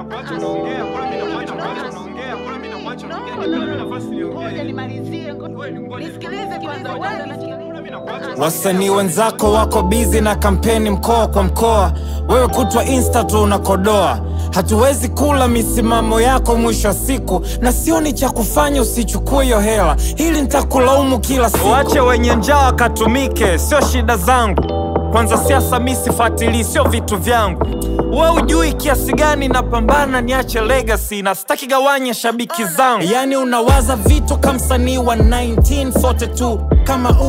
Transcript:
nakuacha unaongea, mbona mimi nakuacha unaongea, mbona mimi nakuacha unaongea, nipe mimi nafasi Ngoja niongee. nimalizie, ngo- Kweli, ngoja nisikilize kwanza. wewe nisikilize. Mbona mimi nakuacha Wasanii wenzako wako bizi na kampeni mkoa kwa mkoa, wewe kutwa insta tu unakodoa. Hatuwezi kula misimamo yako mwisho wa siku, na sioni cha kufanya usichukue hiyo hela, hili nitakulaumu kila siku. Wache wenye njaa wakatumike, sio shida zangu. Kwanza siasa mi sifuatilii, sio vitu vyangu. We ujui kiasi gani napambana niache legacy na sitaki gawanya shabiki zangu. Yani unawaza vitu kama msanii wa 1942 kama